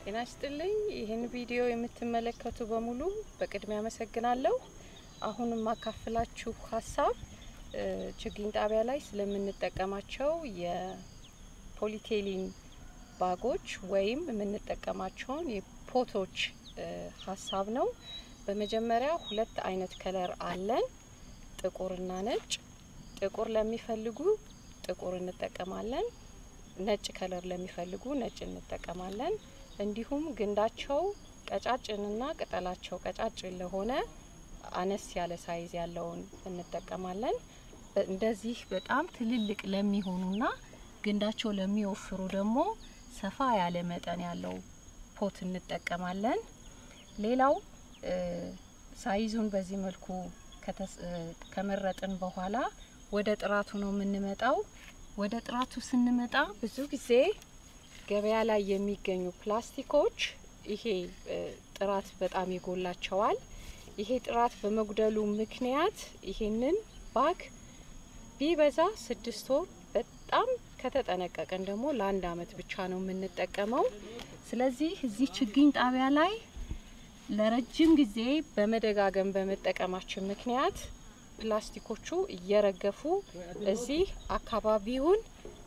ጤና ይስጥልኝ። ይህን ቪዲዮ የምትመለከቱ በሙሉ በቅድሚያ አመሰግናለሁ። አሁን የማካፍላችሁ ሀሳብ እ ችግኝ ጣቢያ ላይ ስለምንጠቀማቸው የፖሊቴሊን ባጎች ወይም የምንጠቀማቸውን የፖቶች እ ሀሳብ ነው። በመጀመሪያ ሁለት አይነት ከለር አለን፣ ጥቁርና ነጭ። ጥቁር ለሚፈልጉ ጥቁር እንጠቀማለን። ነጭ ከለር ለሚፈልጉ ነጭ እንጠቀማለን። እንዲሁም ግንዳቸው ቀጫጭንና ቅጠላቸው ቀጫጭን ለሆነ አነስ ያለ ሳይዝ ያለውን እንጠቀማለን። እንደዚህ በጣም ትልልቅ ለሚሆኑና ግንዳቸው ለሚወፍሩ ደግሞ ሰፋ ያለ መጠን ያለው ፖት እንጠቀማለን። ሌላው ሳይዙን በዚህ መልኩ ከመረጥን በኋላ ወደ ጥራቱ ነው የምንመጣው። ወደ ጥራቱ ስንመጣ ብዙ ጊዜ ገበያ ላይ የሚገኙ ፕላስቲኮች ይሄ ጥራት በጣም ይጎላቸዋል። ይሄ ጥራት በመጉደሉ ምክንያት ይሄንን ባግ ቢበዛ ስድስት ወር በጣም ከተጠነቀቀን ደግሞ ለአንድ አመት ብቻ ነው የምንጠቀመው። ስለዚህ እዚህ ችግኝ ጣቢያ ላይ ለረጅም ጊዜ በመደጋገም በመጠቀማችን ምክንያት ፕላስቲኮቹ እየረገፉ እዚህ አካባቢውን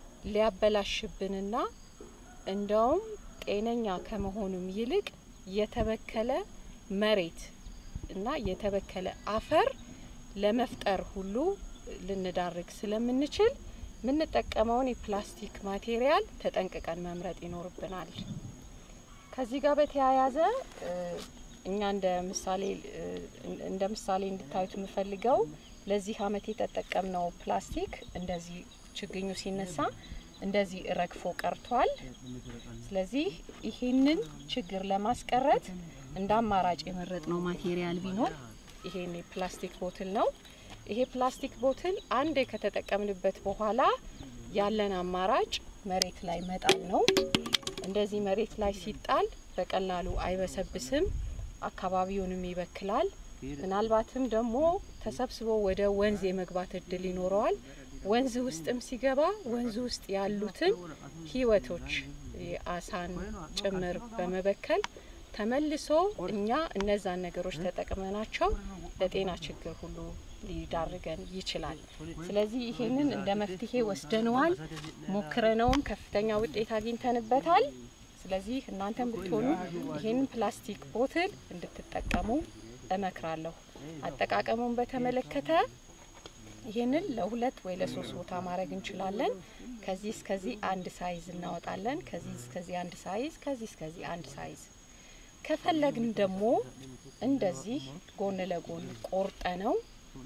ሊያበላሽብንና እንደውም ጤነኛ ከመሆኑም ይልቅ የተበከለ መሬት እና የተበከለ አፈር ለመፍጠር ሁሉ ልንዳርግ ስለምንችል የምንጠቀመውን የፕላስቲክ ማቴሪያል ተጠንቅቀን መምረጥ ይኖርብናል። ከዚህ ጋር በተያያዘ እኛ እንደ ምሳሌ እንደ ምሳሌ እንድታዩት የምፈልገው ለዚህ አመት የተጠቀምነው ፕላስቲክ እንደዚህ ችግኙ ሲነሳ እንደዚህ ረግፎ ቀርቷል። ስለዚህ ይሄንን ችግር ለማስቀረት እንደ አማራጭ የመረጥነው ማቴሪያል ቢኖር ይሄን የፕላስቲክ ቦትል ነው። ይሄ ፕላስቲክ ቦትል አንዴ ከተጠቀምንበት በኋላ ያለን አማራጭ መሬት ላይ መጣል ነው። እንደዚህ መሬት ላይ ሲጣል በቀላሉ አይበሰብስም፣ አካባቢውንም ይበክላል። ምናልባትም ደግሞ ተሰብስቦ ወደ ወንዝ የመግባት እድል ይኖረዋል። ወንዝ ውስጥም ሲገባ ወንዝ ውስጥ ያሉትን ህይወቶች የአሳን ጭምር በመበከል ተመልሶ እኛ እነዛን ነገሮች ተጠቅመናቸው ለጤና ችግር ሁሉ ሊዳርገን ይችላል። ስለዚህ ይሄንን እንደ መፍትሄ ወስደነዋል፣ ሞክረነውም ከፍተኛ ውጤት አግኝተንበታል። ስለዚህ እናንተም ብትሆኑ ይሄንን ፕላስቲክ ቦትል እንድትጠቀሙ እመክራለሁ። አጠቃቀሙን በተመለከተ ይህንን ለሁለት ወይ ለሶስት ቦታ ማድረግ እንችላለን። ከዚህ እስከዚህ አንድ ሳይዝ እናወጣለን። ከዚህ እስከዚህ አንድ ሳይዝ፣ ከዚህ እስከዚህ አንድ ሳይዝ። ከፈለግን ደግሞ እንደዚህ ጎን ለጎን ቆርጠ ነው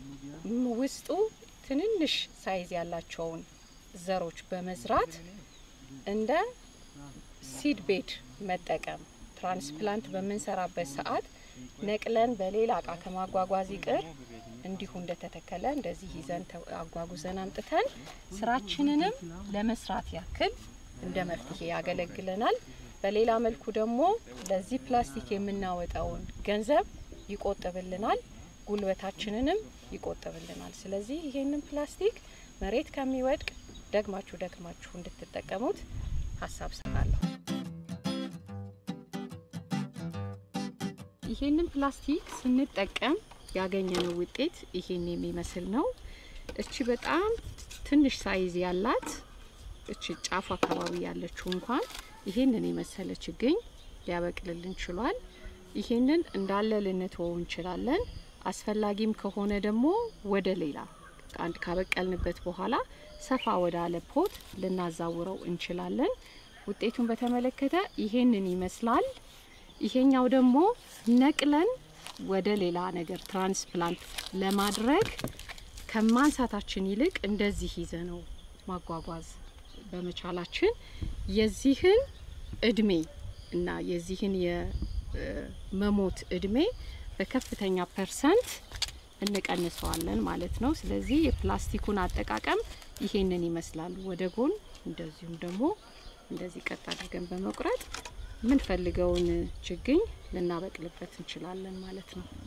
ውስጡ ትንንሽ ሳይዝ ያላቸውን ዘሮች በመዝራት እንደ ሲድ ቤድ መጠቀም ትራንስፕላንት በምንሰራበት ሰዓት ነቅለን በሌላ እቃ ከማጓጓዝ ይቅር እንዲሁ እንደተተከለ እንደዚህ ይዘን አጓጉዘን አምጥተን ስራችንንም ለመስራት ያክል እንደ መፍትሄ ያገለግለናል። በሌላ መልኩ ደግሞ ለዚህ ፕላስቲክ የምናወጣውን ገንዘብ ይቆጥብልናል፣ ጉልበታችንንም ይቆጥብልናል። ስለዚህ ይሄንን ፕላስቲክ መሬት ከሚወድቅ ደግማችሁ ደግማችሁ እንድትጠቀሙት ሀሳብ ሰጣለሁ። ይሄንን ፕላስቲክ ስንጠቀም ያገኘነው ውጤት ይሄን የሚመስል ነው። እቺ በጣም ትንሽ ሳይዝ ያላት እቺ ጫፍ አካባቢ ያለችው እንኳን ይሄንን የመሰለ ችግኝ ሊያበቅልልን ችሏል። ይሄንን እንዳለ ልንተወው እንችላለን። አስፈላጊም ከሆነ ደግሞ ወደ ሌላ አንድ ካበቀልንበት በኋላ ሰፋ ወዳለ ፖት ልናዛውረው እንችላለን። ውጤቱን በተመለከተ ይሄንን ይመስላል። ይሄኛው ደግሞ ነቅለን ወደ ሌላ ነገር ትራንስፕላንት ለማድረግ ከማንሳታችን ይልቅ እንደዚህ ይዘ ነው ማጓጓዝ በመቻላችን የዚህን እድሜ እና የዚህን የመሞት እድሜ በከፍተኛ ፐርሰንት እንቀንሰዋለን ማለት ነው። ስለዚህ የፕላስቲኩን አጠቃቀም ይሄንን ይመስላል። ወደ ጎን እንደዚሁም ደግሞ እንደዚህ ቀጥ አድርገን በመቁረጥ የምንፈልገውን ችግኝ ልናበቅልበት እንችላለን ማለት ነው።